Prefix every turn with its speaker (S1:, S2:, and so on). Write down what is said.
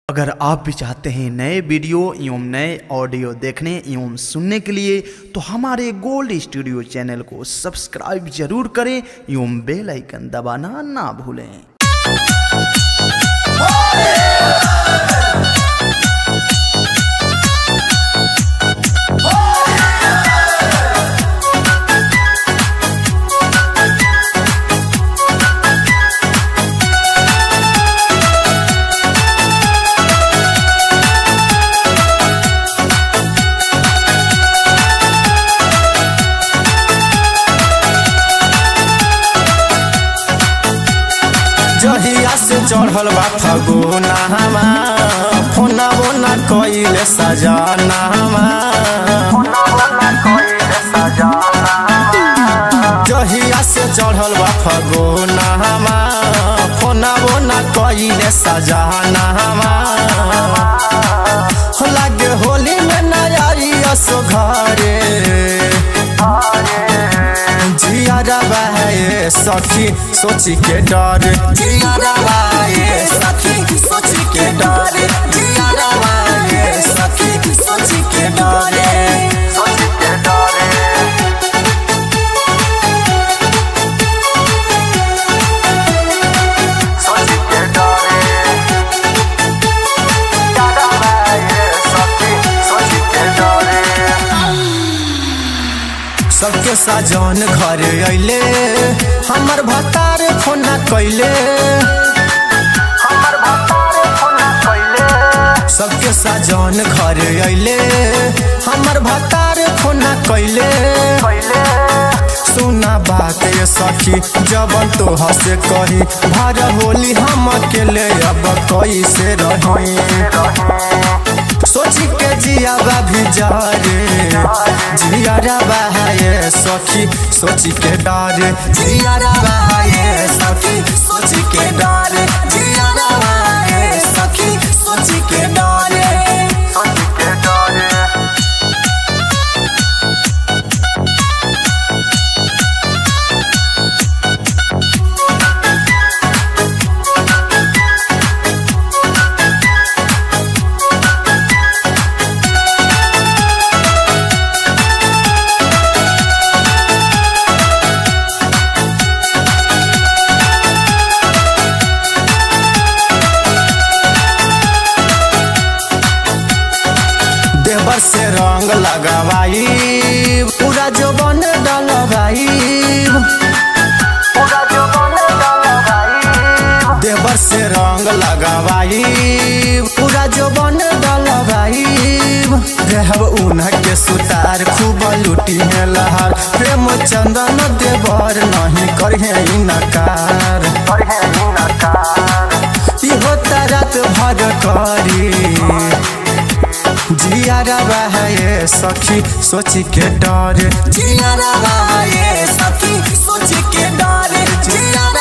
S1: अगर आप भी चाहते हैं नए वीडियो एवं नए ऑडियो देखने एवं सुनने के लिए तो हमारे गोल्ड स्टूडियो चैनल को सब्सक्राइब जरूर करें एवं बेल आइकन दबाना ना भूलें
S2: जहिया से चढ़ल बा फगुना हमा फोना बोना कइले सजाना हमा जहिया से चढ़ल बा फगुना हमा फोना बोना कइले सजाना हमा लागे होली में नया असो घरे जियारा बाए सखी सोची के डर जियारा बाए सखी सोची के डर जियारा बाए सखी सोची के डर सोची के डर सोची के डर जियारा बाए सखी सोची के डर सबके साजन घर अइले हमर भतार फोना कैले हमर भतार फोना कैले सबके साजन घर अइले हमर भतार फोना कैले कैले सुना बात ये सखी जबन तो हसे कही भर होली हम अकेले अब कैसे रही सोची के जिया भी जा रे जिया बहाए सखी सोची के डर जिया बहाए सखी सोची के डर जिया बहाए सखी सोची के डर सोची के डर देवर से रंग लगवाई पूरा जो बन डलवाई पूरा जो बन डलवाई देवर से रंग लगवाई पूरा जो बन डलवाई रहब उन्ह के सुतार खूब लुटी है लहार प्रेम चंदन देवर नहीं करहे इनकार करहे इनकार इहो तरत भर करी जियारा बहाए सखी सोची के डर जियारा बहाए सखी सोची के डर जियारा